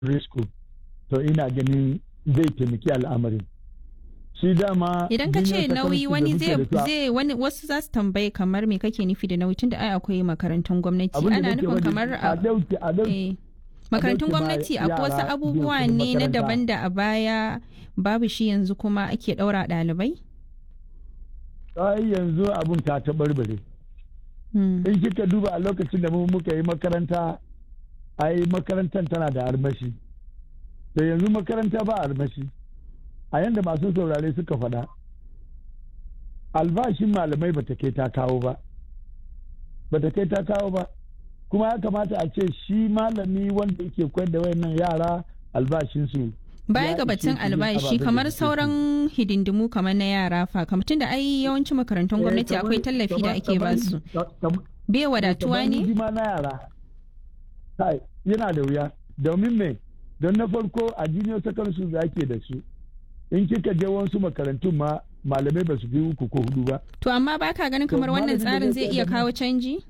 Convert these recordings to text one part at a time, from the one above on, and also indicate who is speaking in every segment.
Speaker 1: school to ina ganin zai taimaki al'amarin shi dama
Speaker 2: idan ka ce nauyi wani zai wani wasu za su tambaye kamar me kake nufi da nauyi tunda ai akwai makarantun gwamnati ana nufin kamar a makarantun gwamnati akwai wasu abubuwa ne na daban da a baya babu shi yanzu kuma ake daura ɗalibai?
Speaker 1: ai yanzu abun ta taɓarɓare in kika duba a lokacin da mu muka yi makaranta ai makarantar tana da armashi da yanzu makaranta ba armashi a yanda masu saurare suka faɗa albashin malamai bata kai ta kawo ba bata kai ta kawo ba kuma ya kamata a ce shi malami wanda yake koyar da wayannan yara albashinsu
Speaker 2: baya ga batun albashi kamar sauran hidindimu kamar na yara fa kamar tunda ai yawancin makarantun gwamnati akwai tallafi da ake ba su bai wadatuwa ne
Speaker 1: na yara yana da wuya domin me don na farko a junior secondary school da ake da su in kika je wasu makarantun ma malamai ba su fi uku ko hudu ba
Speaker 2: to amma baka ganin kamar wannan tsarin zai iya kawo canji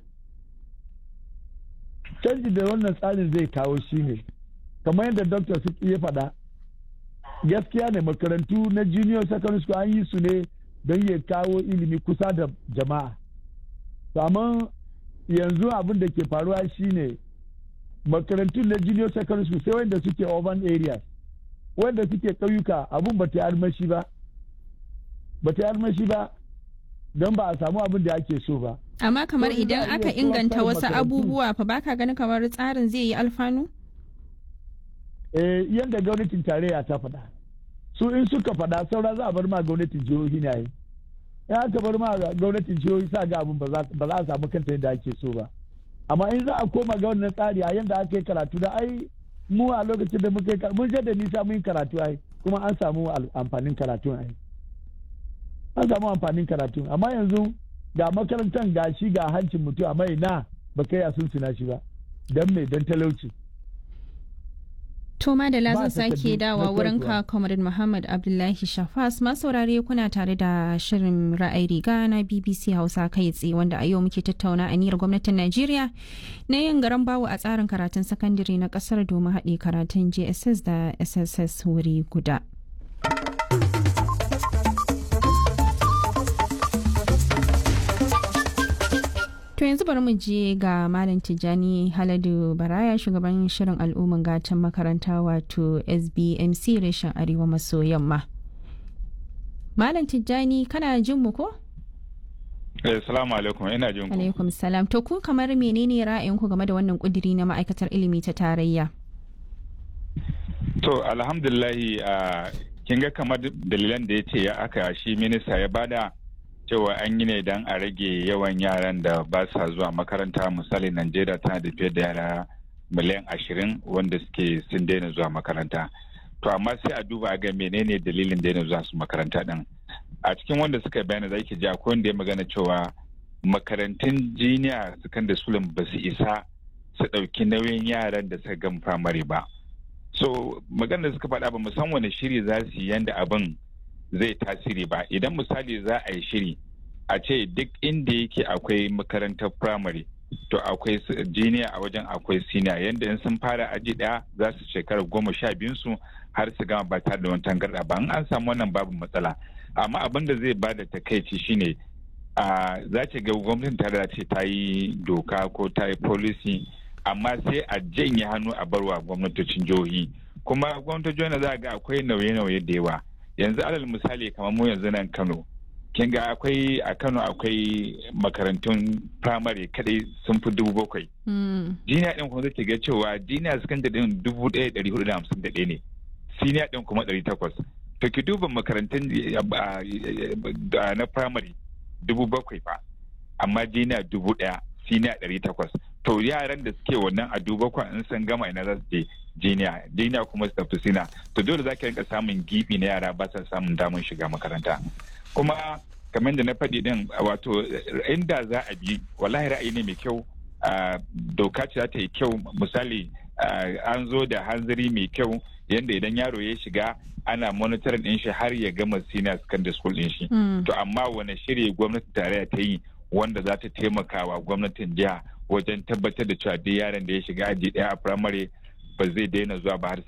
Speaker 1: canji da wannan tsarin zai kawo shi ne kamar yadda dr su ya faɗa gaskiya ne makarantu na junior secondary school an yi su ne don ya kawo ilimi kusa da jama'a amma yanzu abin da ke faruwa shine makarantun na junior secondary school sai wanda suke urban areas wanda suke ƙauyuka abun ba ta yi armashi ba ba ta yi armashi ba don ba a samu abin da ake so ba
Speaker 2: amma kamar idan aka inganta wasu abubuwa fa baka ganin kamar tsarin zai yi alfanu
Speaker 1: eh yadda gwamnatin tarayya ta faɗa su in suka faɗa saura za a bar ma gwamnatin jihohi ne yi in aka bar ma gwamnatin jihohi sa ga abin ba za a samu kanta yadda ake so ba amma in za a koma ga wannan tsari a yadda aka yi karatu da ai mu a lokacin da muka yi mun je da nisa mun yi karatu ai kuma an samu amfanin karatu ai an samu amfanin karatu amma yanzu ga makarantar ga shi ga hancin mutum amma ina ba kai a sunsuna shi ba don me don talauci
Speaker 2: To Madala zan sake dawa wurin ka Comrade Muhammad Abdullahi Shafas masaurare kuna tare da shirin ra'ayi riga na BBC Hausa kai tsaye wanda a yau muke tattauna aniyar gwamnatin Najeriya na yin garan bawo a tsarin karatun sakandare na kasar domin haɗe karatun JSS da SSS wuri guda. To yanzu bari mu je ga Malam Tijjani Haladu Baraya shugaban shirin al'umman gatan makaranta wato SBMC reshen Arewa maso yamma. Malam Tijjani kana jin mu ko?
Speaker 3: Eh, salamu alaikum ina jin ku.
Speaker 2: Alaikum salam. To ku kamar menene ra'ayinku game da wannan kudiri na ma'aikatar ilimi ta tarayya?
Speaker 3: To alhamdulillahi kin ga kamar dalilan da ya ce ya aka shi minista ya bada cewa an yi ne don a rage yawan yaran da ba sa zuwa makaranta misali najeriya tana da fiye da yara miliyan ashirin wanda suke sun daina zuwa makaranta to amma sai a duba ga menene dalilin daina zuwa su makaranta din a cikin wanda suka bayana za ki ji akwai wanda ya magana cewa makarantun jiniya secondary school ba su isa su ɗauki nauyin yaran da suka gama firamare ba so magana da suka faɗa ba musamman wani shiri za su yi yanda abin zai tasiri ba idan misali za a yi shiri a ce duk inda yake akwai makarantar firamare to akwai jiniya a wajen akwai siniya yadda in sun fara aji daya za su shekara goma sha biyun su har su gama ba tare da wani tangarda ba in an samu wannan babu matsala amma abin da zai bada takaici shine a za ce ga gwamnatin tare ce ta yi doka ko ta yi policy amma sai a janye hannu a barwa gwamnatocin jihohi kuma gwamnatocin jihohi za ga akwai nauye-nauye da yawa yanzu alal misali kamar mu yanzu nan kano kin ga akwai a kano akwai makarantun firamare kadai sun fi dubu bakwai jiniya din kuma zai ga cewa jiniya sakandare din dubu ɗaya ɗari hudu da hamsin da ɗaya ne siniya din kuma ɗari takwas to ki duba makarantun na firamare dubu bakwai fa amma jiniya dubu ɗaya siniya ɗari takwas to yaran da suke wannan a duba kwan in sun gama ina za su je jiniya jiniya kuma su tafi sina to dole za ka rinka samun gibi na yara ba sa samun damar shiga makaranta kuma kamar da na faɗi din wato inda za a bi wallahi ra'ayi ne mai kyau doka ce za ta yi kyau misali an zo da hanzari mai kyau yadda idan yaro ya shiga ana monitoring din shi har ya gama senior secondary school din shi to amma wani shirye gwamnati tarayya ta yi wanda za ta taimaka wa gwamnatin jiha wajen tabbatar da cewa duk yaron da ya shiga aji ɗaya a firamare ba zai daina zuwa ba har